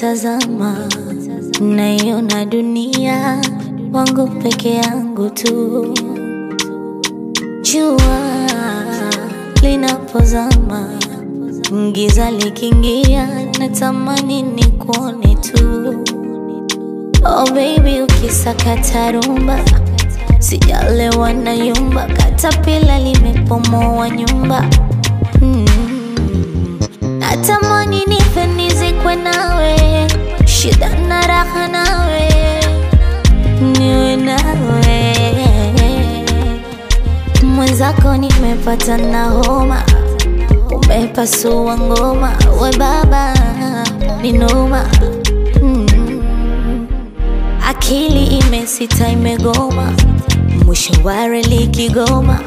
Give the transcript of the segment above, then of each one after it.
nikitazama naiona dunia wangu peke yangu tu. Jua linapozama, giza likiingia, natamani nikuone tu. Oh baby, ukisakata rumba, sijalewa na yumba, katapila limepomoa nyumba mm. Natamani nife nizikwe nawe, shida na raha nawe, niwe nawe mwenzako, nimepata na homa, umepasua ngoma, we baba ni noma mm. Akili imesita imegoma, mwisho wa reli Kigoma.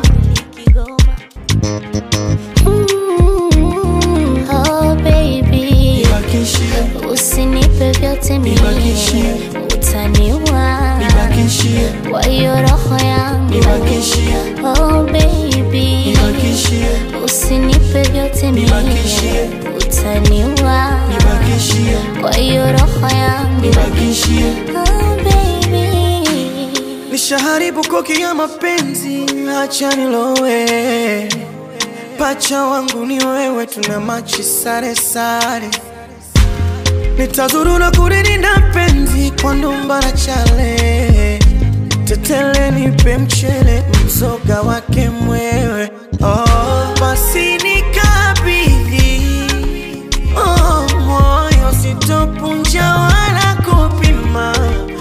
Mm, oh baby, Nibakishie, usinipe vyote mimi, Nibakishie. utaniua nibakishie, kwa hiyo roho yangu. nibakishie, Oh baby, nibakishie, usinipe vyote mimi, Nibakishie. utaniua nibakishie, kwa hiyo roho yangu. nibakishie. Oh baby Nishaharibu koki ya mapenzi, acha nilowe. Pacha wangu ni wewe, tuna machi sare sare. Nitazuru na kulilinda penzi kwa ndumba na chale. Tetele nipe mchele, mzoga wake mwewe. Oh, basi nikabidhi oh, moyo sitopunja wala kupima.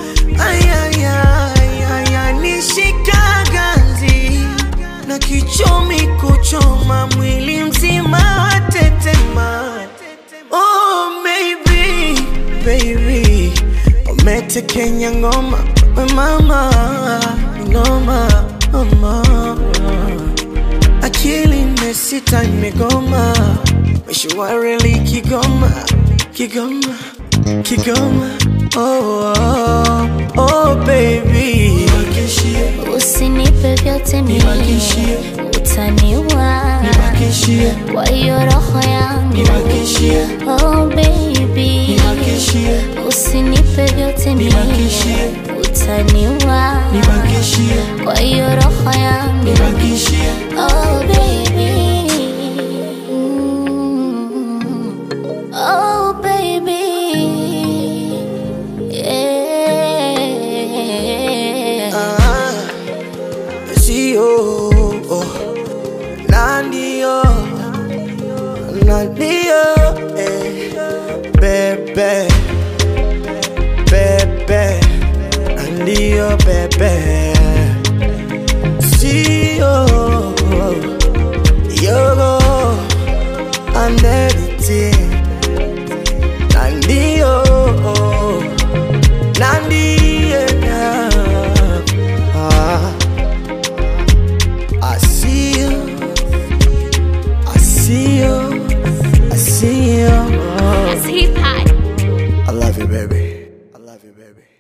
Ayayaya, nishika ganzi na kichomi kuchoma mwili mzima watetema. Oh, maybe, baby, umetekenya ngoma we mama, ngoma mama akili imesita imegoma, mishwareli Kigoma, Kigoma, Kigoma. Oh, oh, oh baby, nibakishie, Usinipe vyote mimi, Nibakishie. utaniua nibakishie, kwa hiyo roho yangu. nibakishie, Oh baby, nibakishie, usinipe vyote mimi, Nibakishie. utaniua nibakishie, kwa hiyo roho yangu. nibakishie. Oh baby, Mm. oh baby, yeah. Ah, sio oh, na ndio na ndio eh, bebe bebe na ndio bebe sio yogo and everything na ndio na ndio ah, I see you I see you I see you It's hip hop. I love you baby I love you baby